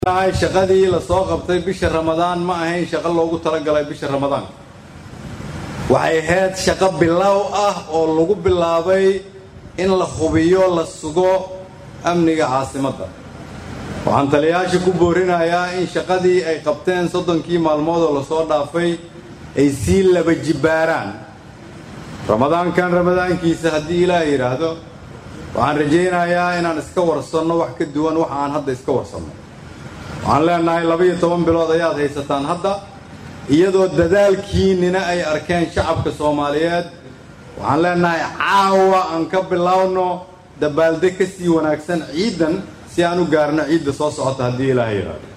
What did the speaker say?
shaqadii lasoo qabtay bisha ramadaan ma ahayn shaqo loogu talagalay bisha ramadaanka waxay ahayd shaqo bilow ah oo lagu bilaabay in la hubiyo la sugo amniga caasimadda waxaan taliyayaasha ku boorinayaa in shaqadii ay qabteen soddonkii maalmood oo lasoo dhaafay ay sii laba jibbaaraan ramadaankan ramadaankiisa haddii ilaah yidhaahdo waxaan rajaynayaa inaan iska warsanno wax ka duwan waxa aan hadda iska warsanno waxaan leenahay laba-iyo toban bilood ayaad haysataan hadda iyadoo dadaalkiinnina ay arkeen shacabka soomaaliyeed waxaan leenahay caawa aan ka bilowno dabaaldeg ka sii wanaagsan ciidan si aan u gaarno ciidda soo socota haddii ilaaha yidhaahdo